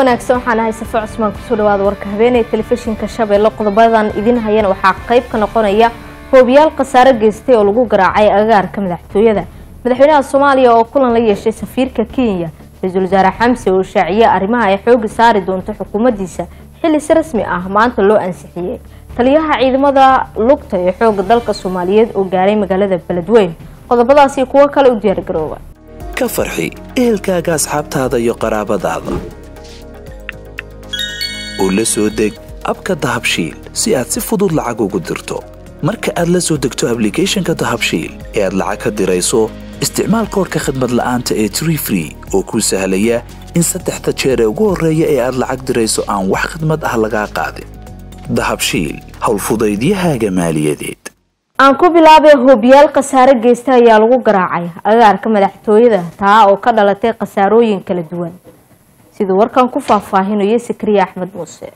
wanaagsan waxaan ahay safo cusmaan kusoo dhawaada warka habeeney telefishinka shabeelle qodobadan idin hayana waxaa qayb ka noqonaya hoobiyaal khasaare geystay oo lagu garaacay agagaarka madaxtooyada madaxweynaha soomaaliya oo kulan la yeeshay safiirka kenya ra-iisul wasaare xamse oo shaaciye arrimaha ay xooga saari doonto xukuumaddiisa xilli si rasmi ah maanta loo ansixiyey taliyaha ciidamada lugta ee xooga dalka soomaaliyeed oo gaaray magaalada beledweyn qodobadaasi kuwo kale u diyaargarooba ka farxi ehelkaaga asxaabtaada iyo qaraabadaada oo la soo deg abka dahabshiil si aad si fudud lacag ugu dirto marka aad la soo degto ablicathonka dahabshiil ee aad lacag ka dirayso isticmaal koodhka khadmad la'aanta ee tree free oo kuu sahlaya in saddexda jeer ee ugu horreeya ee aad lacag dirayso aan wax khadmad ah lagaa qaadin dahabshiil howlfudaydiyahaaga maaliyadeed aan ku bilaabay hoobiyaal khasaare geysta ayaa lagu garaacay agaarka madaxtooyada taa oo ka dhalatay khasaarooyin kala duwan siduu warkan ku faahfaahinayo sakriye axmed muuse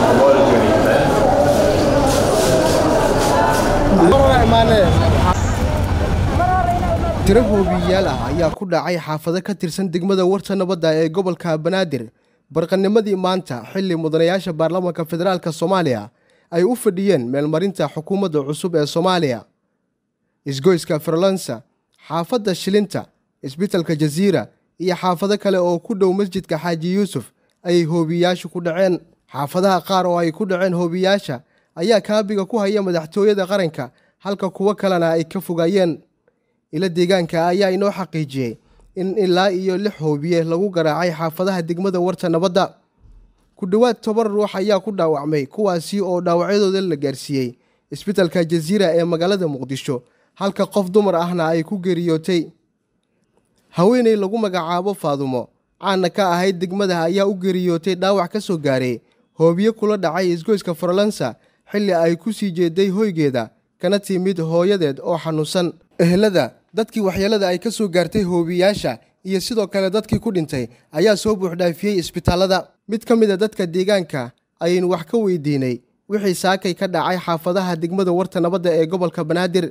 tiro hoobiyayaal ah ayaa ku dhacay xaafado ka tirsan degmada warta nabadda ee gobolka banaadir barqanimadii maanta xilli mudanayaasha baarlamaanka federaalk soomaaliya ay u fadhiyeen meelmarinta xukuumadda cusub ee soomaaliya isgoyska farlansa xaafadda shilinta isbitalka jasiira iyo xaafado kale oo ku dhow masjidka xaaji yuusuf ayay hoobiyayaashu ku dhaceen xaafadaha qaar oo ay ku dhaceen hoobiyayaasha ayaa kaabiga ku haya madaxtooyada qaranka halka kuwo kalena ay ka fogaayeen ilo deegaanka ayaa inoo xaqiijiyey in ilaa iyo lix hoobiye lagu garaacay xaafadaha degmada warta nabadda ku dhowaad toban ruux ayaa ku dhaawacmay kuwaasi oo dhaawacyadooda la gaarsiiyey isbitalka jasiira ee magaalada muqdisho halka qof dumar ahna ay ku geeriyootay haweeney lagu magacaabo faadumo caana ka ahayd degmada ayaa u geeriyootay dhaawac ka soo gaaray hoobiye kula dhacay isgoyska farlansa xilli ay ku sii jeeday hoygeeda kana timid hooyadeed oo xanuunsan ehelada dadkii waxyeelada ay ka soo gaartay hoobiyaasha iyo sidoo kale dadkii ku dhintay ayaa soo buuxdhaafiyey isbitaalada mid ka mid a dadka deegaanka ayaynu wax ka weydiinay wixii saakay ka dhacay xaafadaha degmada warta nabadda ee gobolka banaadir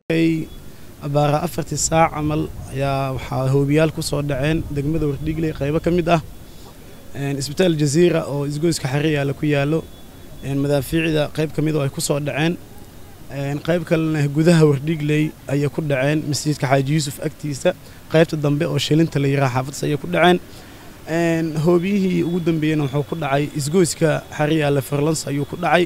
abaara afartii saac camal ayaa waxaa hoobiyaal ku soo dhaceen degmada wardhigley qaybo ka mid ah isbitaal jasiira oo isgoyska xariyaala ku yaalo madaafiicda qayb ka mid oo ay ku soo dhaceen qayb kalena gudaha wardhigley ayay ku dhaceen masjidka xaaji yuusuf agtiisa qaybta dambe oo shilinta la yiraha xaafaddas ayay ku dhaceen hoobiyihii ugu dambeeyena wuxuu ku dhacay isgoyska xariyaala farlans ayuu ku dhacay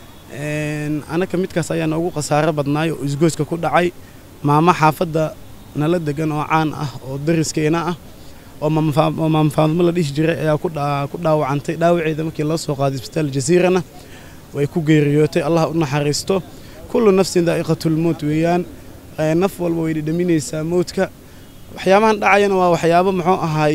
anaka midkaas ayaa noogu khasaaro badnaay oo isgoyska ku dhacay maamo xaafadda nala degan oo caan ah oo dariskeena ah oo maamfaadmo la dhihi jiray ayaa ku dhaawacantay dhaawaceeda markii loo soo qaaday isbitaal jasiirana way ku geeriyootay allah u naxariisto kullu nafsin daa'iqatulmowt weeyaan naf walba way dhidhaminaysaa mowdka waxyaabahan dhacayana waa waxyaabo muxuu ahaay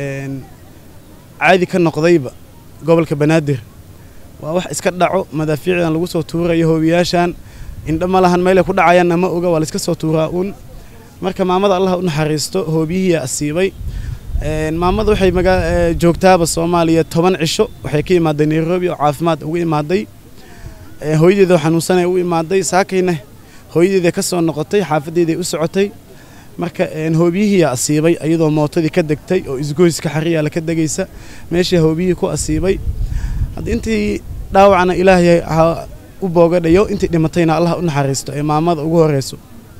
caadi ka noqdayba gobolka banaadir waa wax iska dhaco madaafiicdan lagu soo tuurayo hoobiyaashan indho ma lahan meelay ku dhacayaanna ma oga waa la iska soo tuuraa uun marka maamada allah u naxariisto hoobiyihii asiibay maamada waxay joogtaaba soomaaliya toban cisho waxay ka imaaday nairobi oo caafimaad ugu imaaday hooyadeeda xanuunsanay u imaaday saakayna hooyadeeda ka soo noqotay xaafadeeday u socotay marka hoobiyihiiyaa asiibay iyadoo mootadii ka degtay oo isgoyska xariyaala ka degaysa meeshii hoobiyihii ku asiibay hadda intii dhaawacna ilaahay ha u boogadhayo intii dhimatayna allah u naxariisto ee maamada ugu horeyso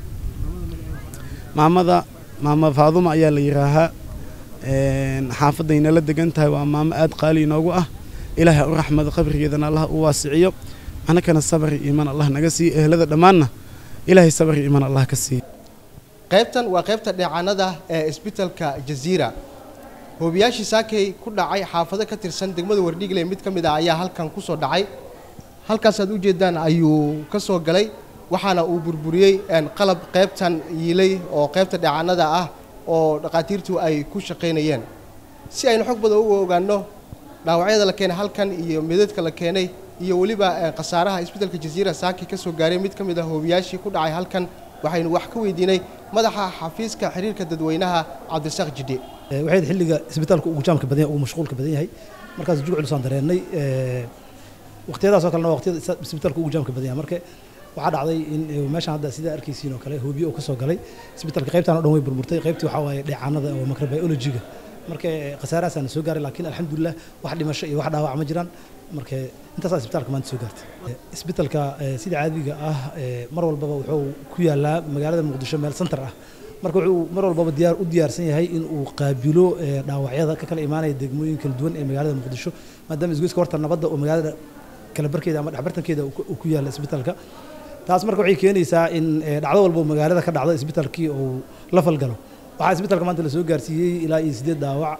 maamada maama faaduma ayaa la yidhaahaa xaafadayna la degan tahay waa maamo aad qaali inoogu ah ilaahay ha u raxmado qabrigeedana allah u waasiciyo anakana sabar iyo iimaan allah naga siiyo ehelada dhammaanna ilaahay sabar iyo iimaan allah ka siiyo qaybtan waa qaybta dheecaanada ee isbitalka jasiira hoobiyaashii saakay ku dhacay xaafado ka tirsan degmada wardhigley mid ka mid ah ayaa halkan ku soo dhacay halkaasaad u jeedaan ayuu ka soo galay waxaana uu burburiyey qalab qaybtan yiilay oo qaybta dheecaanada ah oo dhakhaatiirtu ay ku shaqaynayeen si aynu xog badan uga ogaanno dhaawacyada la keenay halkan iyo midadka la keenay iyo weliba khasaaraha isbitalka jasiira saakay ka soo gaaray mid ka mid ah hoobiyaashii ku dhacay halkan waxaynu wax ka weydiinay madaxa xafiiska xiriirka dadweynaha cabdisaaq jidhe waxay xilliga isbitaalku ugu jaamka badan yahay ugu mashquulka badan yahay markaas jug culusaan dareennay waqtiyadaasoo kalena waa waqtiyada isbitaalku ugu jaamka badan yahay marka waxaa dhacday in meeshan hadda sidaa arkaysiin oo kale hoobiye uu ka soo galay isbitaalka qaybtan oo dhan way burburtay qaybtii waxaa waaye dheecaanada oo microbiologiga marka khasaarahaasaan soo gaaray laakiin alxamdulilah wax dhimasho iyo wax dhaawac ma jiraan marka intaasaa isbitaalka maanta soo gaartay isbitaalka sida caadiga ah mar walbaba wuxuu ku yaalaa magaalada muqdisho meel center ah marka wuxuu mar walbaba diyaar u diyaarsan yahay in uu qaabilo dhaawacyada ka kala imaanaya degmooyin kala duwan ee magaalada muqdisho maadaama isgoyska horta nabadda oo magaalada kala barkeeda ama dhexbartankeeda uu ku yaalla isbitaalka taas marka waxay keenaysaa in dhacdo walba oo magaalada ka dhacdo isbitaalkii uu la falgalo waxaa isbitaalka maanta lasoo gaarsiiyey ilaa iyo sideed dhaawac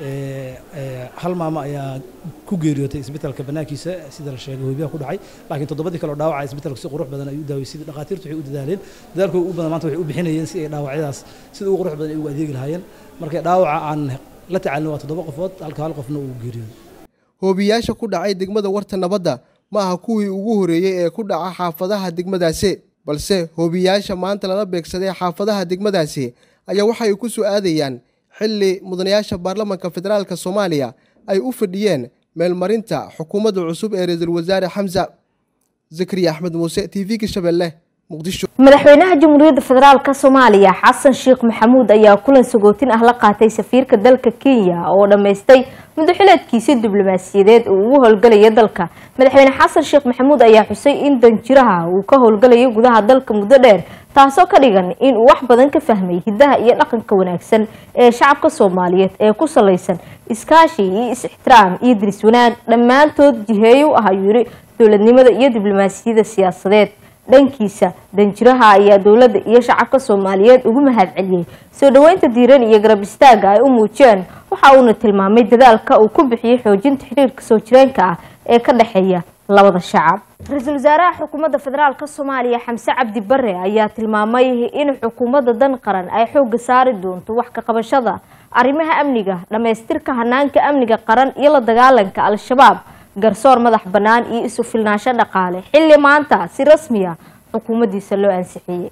hal maamo ayaa ku geeriyootay isbitaalka banaankiisa sida la sheegay hoobiyaha ku dhacay laakiin toddobadii kale oo dhaawaca isbitaalku si qurux badan ay u daaweysay dhakhaatiirtu waxay u dadaaleen dadaalkooda u badan maanta waxay u bixinayeen si ay dhaawacyadaas sida ugu qurux badan ay ugu adeegi lahaayeen marka dhaawaca aan la tacaalin waa toddoba qofood halka hal qofna uu geeriyooday hoobiyaasha ku dhacay degmada warta nabadda ma aha kuwii ugu horreeyey ee ku dhaca xaafadaha degmadaasi balse hoobiyaasha maanta lala beegsaday xaafadaha degmadaasi ayaa waxay ku soo aadayaan xilli mudanayaasha baarlamaanka federaalka soomaaliya ay u fadhiyeen meelmarinta xukuumadda cusub ee ra-iisul wasaare xamsa zakariya axmed muuse t v-ka shabeelle muqdisho madaxweynaha jamhuuriyadda federaalk soomaaliya xasan sheekh maxamuud ayaa kulan sagootin ah la qaatay safiirka dalka kenya oo dhammaystay mudaxileedkiisii diblomaasiyadeed uu ugu howlgalaya dalka madaxweyne xasan sheekh maxamuud ayaa xusay in danjiraha uu ka howlgalayo gudaha dalka muddo dheer taasoo ka dhigan in uu wax badan ka fahmay hidaha iyo dhaqanka wanaagsan ee shacabka soomaaliyeed ee ku salaysan iskaashi iyo is-ixtiraam iyo diris wanaag dhammaantood jiheeyo u ah ayuu yidhi dowladnimada iyo diblomaasiyadda siyaasadeed dhankiisa danjiraha ayaa dowladda iyo shacabka soomaaliyeed ugu mahad celiyey soo dhoweynta diiran iyo garab istaaga ay u muujiyeen waxa uuna tilmaamay dadaalka uu ku bixiyey xoojinta xiriirka soo jireenka ah ee ka dhexeeya labada shacab ra-iisul wasaaraha xukuumadda federaalk soomaaliya xamse cabdi bare ayaa tilmaamay in xukuumadda dan qaran ay xooga saari doonto wax ka qabashada arrimaha amniga dhammaystirka hanaanka amniga qaran iyo la dagaalanka al-shabaab garsoor madax bannaan iyo isu filnaansho dhaqaale xilli maanta si rasmiya xukuumaddiisa loo ansixiyey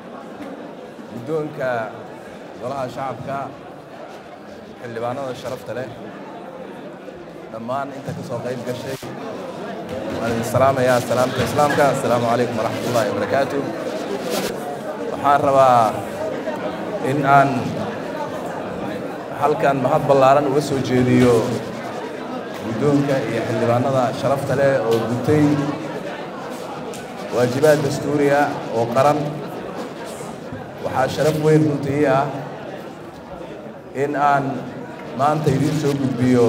guddoonka golaha shacabka xildhibaanada sharafta leh dhammaan inta ka soo qayb gashay waan idin salaamayaa salaamta islaamka assalaamu calaykum waraxmat ullahi wabarakaatu waxaan rabaa in aan halkan mahad ballaaran uga soo jeediyo guddoonka iyo xildhibaanada sharafta leh oo gutay waajibaad dastuuriya oo qaran waxaa sharaf weyn runtii ah in aan maanta idiin soo gudbiyo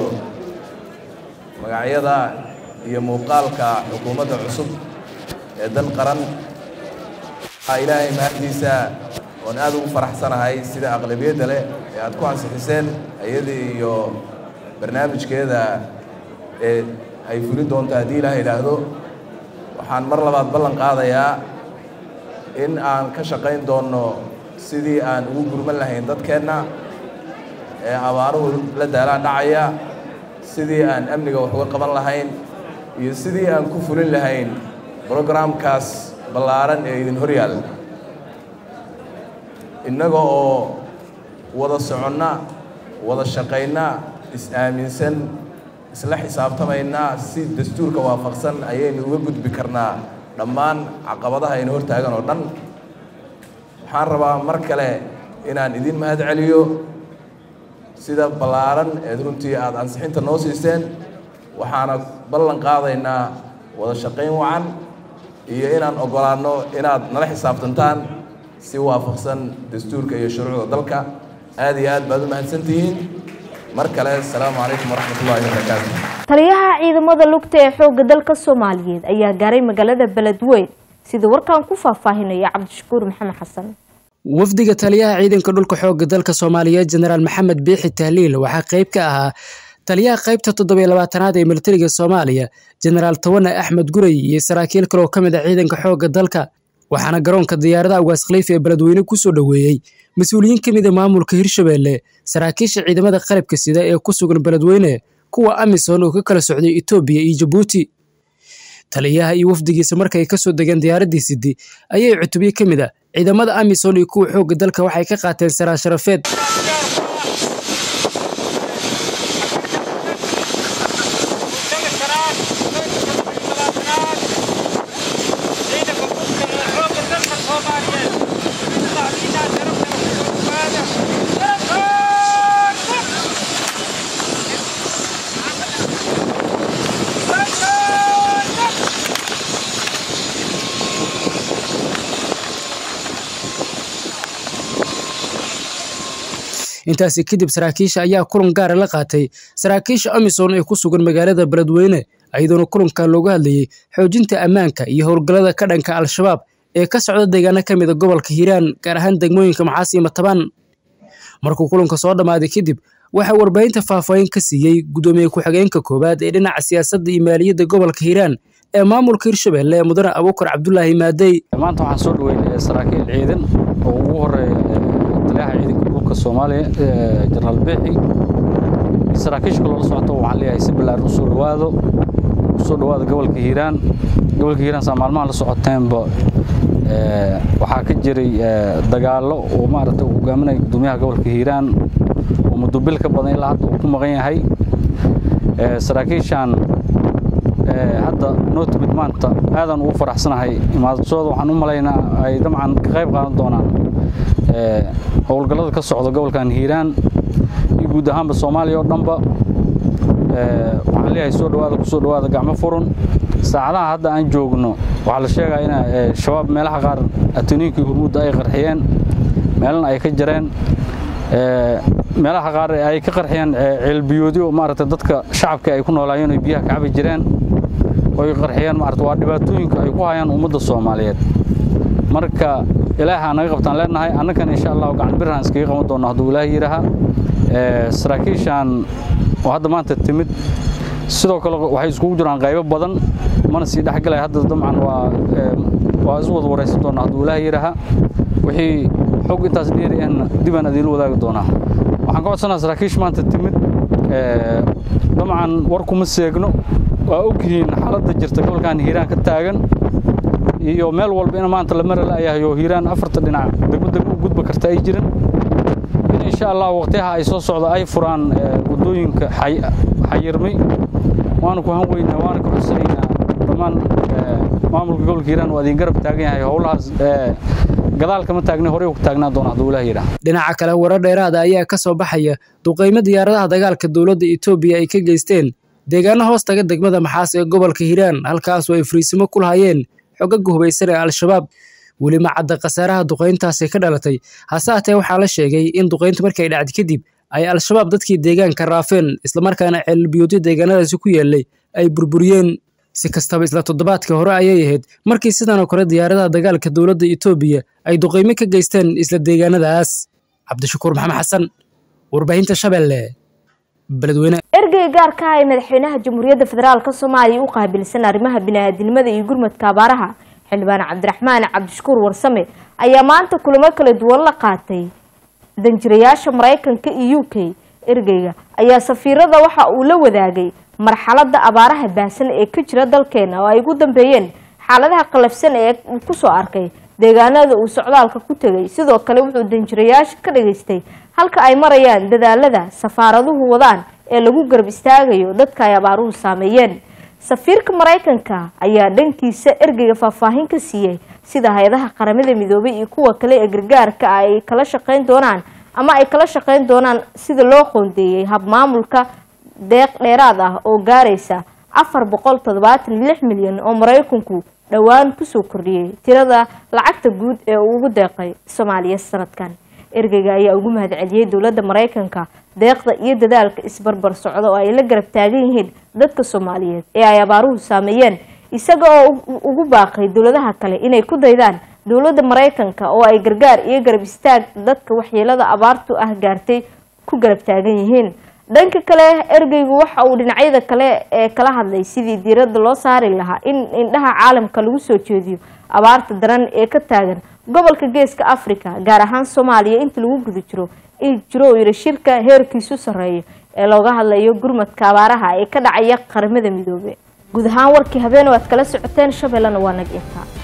magacyada iyo muuqaalka xukuumadda cusub ee dan qaran waxaa ilaahay mahaddiisa oon aad ugu faraxsanahay sida aqlabiyadda leh ee aad ku ansixiseen ayadii iyo barnaamijkeeda ee ay fuli doonto haddii ilaah idhaahdo waxaan mar labaad ballan qaadayaa in aan ka shaqayn doonno sidii aan ugu gurman lahayn dadkeenna ee abaaruhu la daalaan dhacaya sidii aan amniga wax uga qaban lahayn iyo sidii aan ku fulin lahayn brogramkaas ballaaran ee idin hor yaal innaga oo wada soconna wada shaqayna is-aaminsan isla xisaabtamaynaa si dastuurka waafaqsan ayaynu uga gudbi karnaa dhammaan caqabadaha aynu hor taagan oo dhan waxaan rabaa mar kale inaan idin mahad celiyo sida ballaaran eed runtii aada ansixinta noo siiseen waxaana ballan qaadaynaa wada shaqayn wacan iyo inaan oggolaanno inaad nala xisaabtantaan si waafaqsan dastuurka iyo shuruucda dalka aad iyo aad baad u mahadsantihiin mar kale asalaamu calaykum waraxmat ullahi wabarakaatu taliyaha ciidamada lugta ee xoogga dalka soomaaliyeed ayaa gaaray magaalada beledweyn sida warkan ku faahfaahinaya cabdishakuur maxamed xasan wafdiga taliyaha ciidanka dhulka xoogga dalka soomaaliyeed jenaraal maxamed biixi tahliil waxaa qayb ka ahaa taliyaha qaybta toddobiyo labaatanaad ee militariga soomaaliya jenaraal tawane axmed guray iyo saraakiil kale oo ka mid ah ciidanka xoogga dalka waxaana garoonka diyaaradaha ugaas khaliifa ee beledweyne kusoo dhoweeyey mas-uuliyiin ka mid a maamulka hirshabeelle saraakiisha ciidamada qalabka sida ee ku sugan beledweyne kuwa amisom oo ka kala socday etoobiya iyo jabuuti taliyaha iyo wafdigiisa markaay kasoo degeen diyaaraddii sidi ayay cutubyo ka mid a ciidamada amisom iyo kuwa xoogga dalka waxay ka qaateen saraa sharafeed intaasi kadib saraakiisha ayaa kulan gaara la qaatay saraakiisha amisom ee ku sugan magaalada beledweyne iyadoona kulanka looga hadlayey xoojinta ammaanka iyo howlgallada ka dhanka al-shabaab ee ka socda deegaano ka mid a gobolka hiiraan gaar ahaan degmooyinka maxaas iyo matabaan markuu kulanka soo dhammaaday kadib waxaa warbaahinta faahfaahin ka siiyey guddoomiye ku-xigeenka koowaad ee dhinaca siyaasadda iyo maaliyadda gobolka hiiraan ee maamulka hirshabelle ee mudane abuukar cabdulaahi maadey maanta waxaan soo dhaweynay saraakiil ciidan oo ugu horeeya taliyaha ciidanka dhulka soomaaliya jenaraal beexi saraakiisha kaloo la socota waxaan leeyahay si ballaaran usoo dhawaado usoo dhawaada gobolka hiiraan gobolka hiiraan saa maalmaha la socoteenba waxaa ka jiray dagaallo oo maaragtay uu hogaaminaya guddoomiyaha gobolka hiiraan oo muddo bil ka badan ilaa hadda uu ku maqan yahay saraakiishaan hadda noo timid maanta aadan ugu faraxsanahay imaadashooda waxaan u malaynaa ay dabcan ka qayb qaadan doonaan howlgallada ka socda gobolkan hiiraan iyo guud ahaanba soomaaliya oo dhanba waxaan leeyahay soo dhawaada ku soo dhawaada gacmo furun saacadaha hadda aan joogno waxaa la sheegaa in shabaab meelaha qaar atoniinkii hurmudda ay qarxiyeen meelana ay ka jareen meelaha qaar ay ka qarxiyeen ceelbiyoodyo maaragtay dadka shacabka ay ku noolaayeen oo biyaha ka cabi jireen oy qarxiyeen maaragtay waa dhibaatooyinka ay ku hayaan ummadda soomaaliyeed marka ilaaha naga qabtaan leenahay annagana insha allahu gacan birahan iskaga qaban doonno hadduu ilaahi yidhaaha saraakiishaan oo hadda maanta timid sidoo kale waxay iskugu jiraan qaybo badan mana sii dhexgalaya hadda dabcan waa waa isu wada waraysan doonaa hadduu ilaahi yidhaaha wixii xog intaas dheeri ahna dibaan adiinla wadaagi doonaa waxaan ka codsanaa saraakiisha maanta timid dabcan war kuma seegno waa ogyihiin xaaladda jirta gobolkan hiiraan ka taagan iyo meel walba in maanta la mara la'yahay oo hiiraan afarta dhinac degmo degmo u gudba karta ay jirin in insha allah waqtiyaha ay soo socda ay furaan waddooyinka xayirmay waana ku han weynaa waana ka codsanaynaa dhammaan maamulka gobolka hiiraan waa idin garab taagan yahay howlahaas gadaal kama taagnay horey ku taagnaa doona hadduu ilaah yidhaah dhinaca kale warar dheeraada ayaa ka soo baxaya duqaymo diyaaradaha dagaalka dowladda etoobiya ay ka geysteen deegaano hoos taga degmada maxaas ee gobolka hiiraan halkaasoo ay fariisimo ku lahayeen xogaga hubaysan ee al-shabaab weli ma cadda khasaaraha duqayntaasi ka dhalatay hase hatee waxaa la sheegay in duqaynta markay dhacdi kadib ay al-shabaab dadkii deegaanka raafeen islamarkaana ceelbiyoodyo deegaanadaasi ku yeelay ay burburiyeen si kastaba isla toddobaadka hore ayay ahayd markii sidan oo kale diyaaradaha dagaalka dowladda etoobiya ay duqaymo ka geysteen isla deegaanadaas cabdishakuur maxamed xasan warbaahinta shabeelle beledweyne ergey gaarka ah ee madaxweynaha jamhuuriyadda federaalk soomaaliya u qaabilsan arrimaha bini'aadinimada iyo gurmadka abaaraha xildhibaan cabdiraxmaan cabdishakuur warsame ayaa maanta kulamo kala duwan la qaatay danjirayaasha maraykanka iyo u k ergeyga ayaa safiirada waxa uu la wadaagay marxaladda abaaraha baahsan ee ka jira dalkeena oo ay ugu dambeeyeen xaaladaha qalafsan ee uu kusoo arkay deegaanada uu socdaalka ku tegay sidoo kale wuxuu danjirayaasha ka dhageystay halka ay marayaan dadaalada safaaraduhu wadaan ee lagu garab istaagayo dadka ay abaaruhu saameeyeen safiirka maraykanka ayaa dhankiisa ergeyga faahfaahin ka siiyey sida hay-adaha qaramada midoobay iyo kuwa kale ee gargaarka ay kala shaqeyn doonaan ama ay kala shaqeyn doonaan sida loo qoondeeyey habmaamulka deeq dheeraad ah oo gaaraysa afar boqol toddobaatan iyo lix milyan oo maraykanku dhowaan kusoo kordhiyey tirada lacagta guud ee uu ugu deeqay soomaaliya sanadkan ergeyga ayaa ugu mahadceliyey dowladda maraykanka deeqda iyo dadaalka isbarbar socda oo ay la garab taagan yihiin dadka soomaaliyeed ee ay abaaruhu saameeyeen isaga oo ugu baaqay dowladaha kale inay ku daydaan dowladda maraykanka oo ay gargaar iyo garab istaag dadka waxyeelada abaartu ah gaartay ku garab taagan yihiin dhanka kale ergeygu waxa uu dhinacyada kale ee kala hadlay sidii diiradda loo saari lahaa in indhaha caalamka lagu soo jeediyo abaarta daran ee ka taagan gobolka geeska africa gaar ahaan soomaaliya inta lagu guda jiro in jiro uu yidhi shirka heerkiisu sarreeyo ee looga hadlayo gurmadka abaaraha ee ka dhacaya qaramada midoobe guud ahaan warkii habeen oo aad kala socoteen shabeellana waa nag intaa